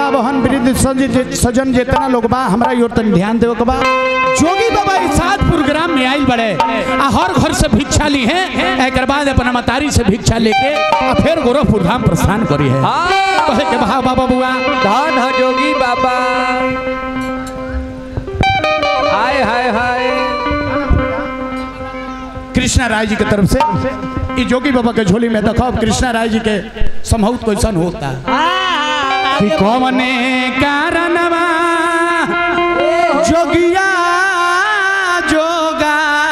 माता बहन वृद्ध सज- सजन जितना लोग बा हमरा योर तन ध्यान देवे के बा जोगी बाबा इस सातपुर ग्राम में आइल बड़े आ हर घर से भिक्षा ली है एक बाद अपना मतारी से भिक्षा लेके आ फिर गोरखपुर धाम प्रस्थान करी है हाँ कहे के बहा बाबा बुआ धन हो जोगी बाबा हाय हाय हाय कृष्णा राय जी के तरफ से ई जोगी बाबा के झोली में देखो कृष्णा राय जी के समहूत कैसन होता कि कौने कारणवा जोगिया जोगा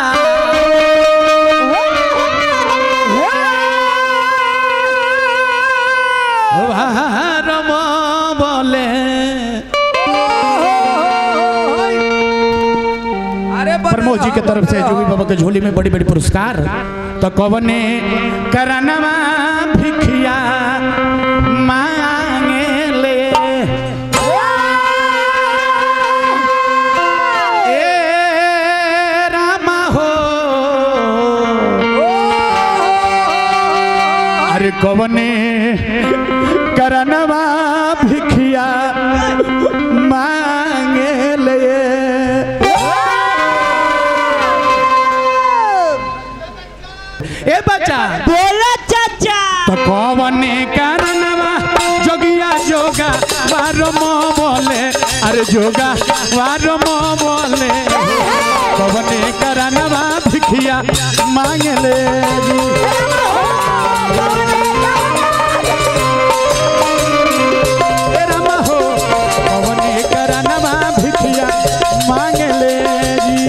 भारम बोले अरे प्रमोद जी के तरफ से जोगी बाबा के झोली में बड़ी बड़ी पुरस्कार तो कवने करनवा भिखिया मांगे ले ए रामा हो अरे कवने करनवा भिखिया मांगे ले ए बच्चा बोला चाचा तो कौने कारणवा जोगिया जोगा वारम बोले अरे जोगा वारम बोले कौने कारणवा भिखिया मांगले ए रामा हो कौने कारणवा भिखिया मांगले जी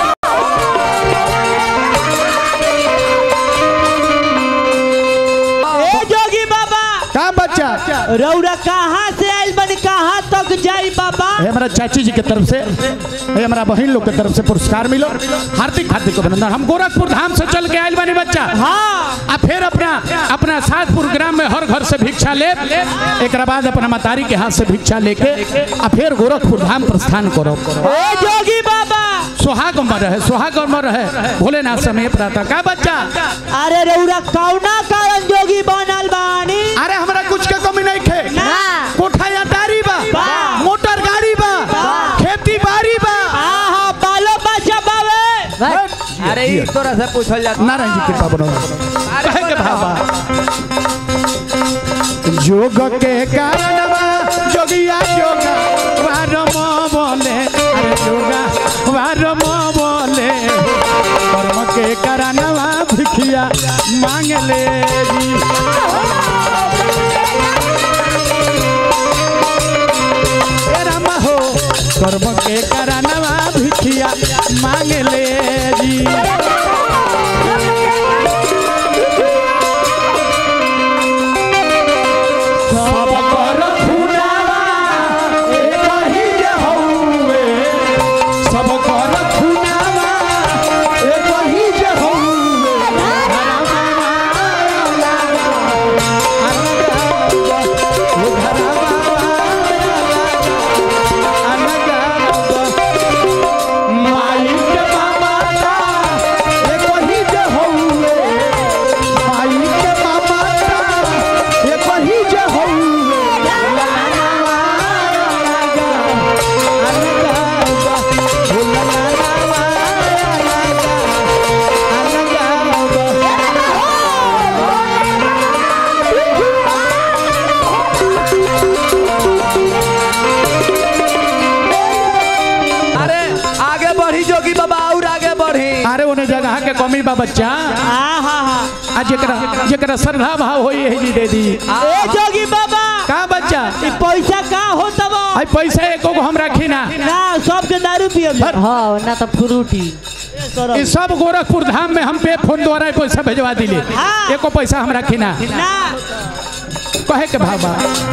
ए जोगी बाबा का बच्चा रौरा कहाँ से आइल बनी कहाँ तक जाई बाबा ये हमारा चाची जी की तरफ से ये हमारा बहन लोग की तरफ से पुरस्कार मिलो हार्दिक हार्दिक अभिनंदन हम गोरखपुर धाम से चल के आयल बनी बच्चा हाँ आ फिर अपना अपना सातपुर ग्राम में हर घर से भिक्षा ले एक बाद अपना मतारी के हाथ से भिक्षा लेके आ फिर गोरखपुर धाम प्रस्थान करो ए जोगी बाबा सुहाग में रहे सुहाग में रहे भोलेनाथ समय प्रातः का बच्चा अरे रौरा कौना कारण जोगी बनल बानी अरे हमरा कुछ के कमी नहीं खे ना। कोठा या तारी बा बा। मोटर गाड़ी बा खेती बाड़ी बा आहा बालो बच्चा बावे अरे ई तोरा से पूछल जाता नारायण जी कृपा बनो कहे के भावा योग के कारणवा जोगिया जोगा वारम बोले अरे जोगा वारम बोले कर्म के कारणवा भिखिया मांग ले जी ए राम हो कर्म के कारणवा भिखिया मांग ले जी सब कर खुनावा एक ही जे हउवे सब कर खुनावा एक ही जे हउवे घरवा ओ घरवा माई के माता एक ही जे हउवे माई के माता एक ही जे हउवे अरे आगे बढ़ी जोगी बाबा और आगे बढ़ी अरे उन्हें जगह के कमी बा बच्चा आहा हा आ जेकरा जेकरा श्रद्धा भाव होई है जी दे दी ए जोगी बाबा का बच्चा ई पैसा का होता बा आई पैसा एको को हम रखी ना ना सबके दारू पियब हाँ ना तो फ्रूटी इस सब गोरखपुर धाम में हम पे फोन द्वारा पैसा भेजवा दिले हाँ। एको पैसा हम रखी ना ना कहे के भाबा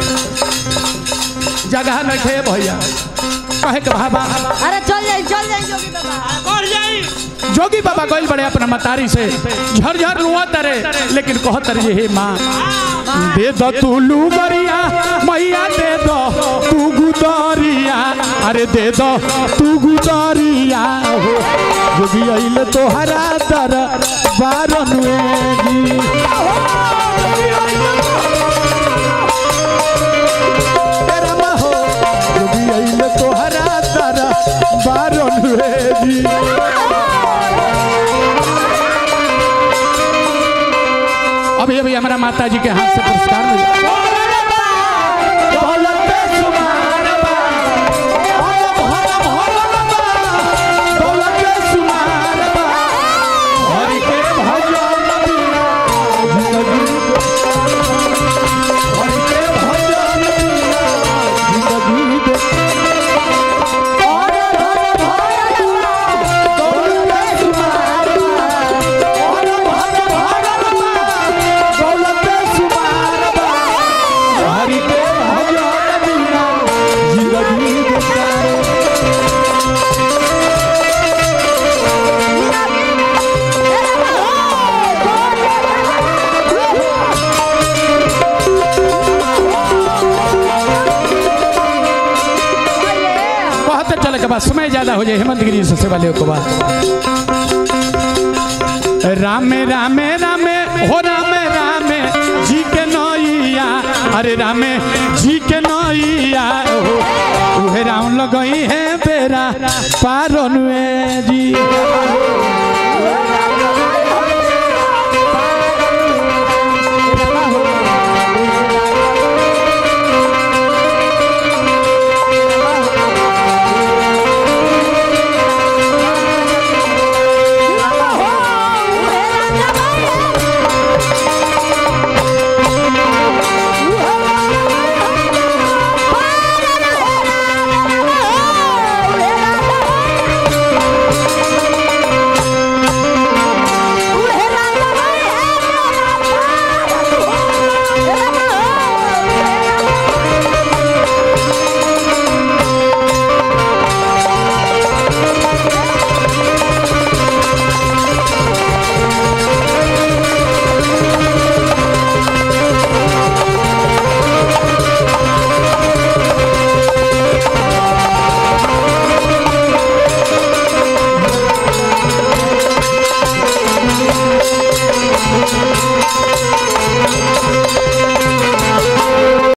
जगह न खे भैया कहे के भाबा अरे चल जाई चल जाई जोगी बाबा कर जाई जोगी बाबा गइल बड़े अपना मतारी से झरझर रुआ तरे लेकिन कह तरे हे माँ दे दो तू लुगरिया मैया दे दो तू गुदरिया अरे दे दो तू गुदरिया हो जोगी अइल तोहरा दर बारनुए जी तेरा महो माता जी के हाथ से पुरस्कार मिला हरि के भजन बिना जिंदगी हरि के भजन बिना जिंदगी दे हरि के भजन बिना जिंदगी बेकार बहुत चल के बाद समय ज्यादा हो जाए हेमंत गिरी से सेवा ले के बाद रामे रामे रामे हो रामे रामे जी के नैया अरे रामे जी के नैया हो उहे राम लगई है बेरा पारन में जी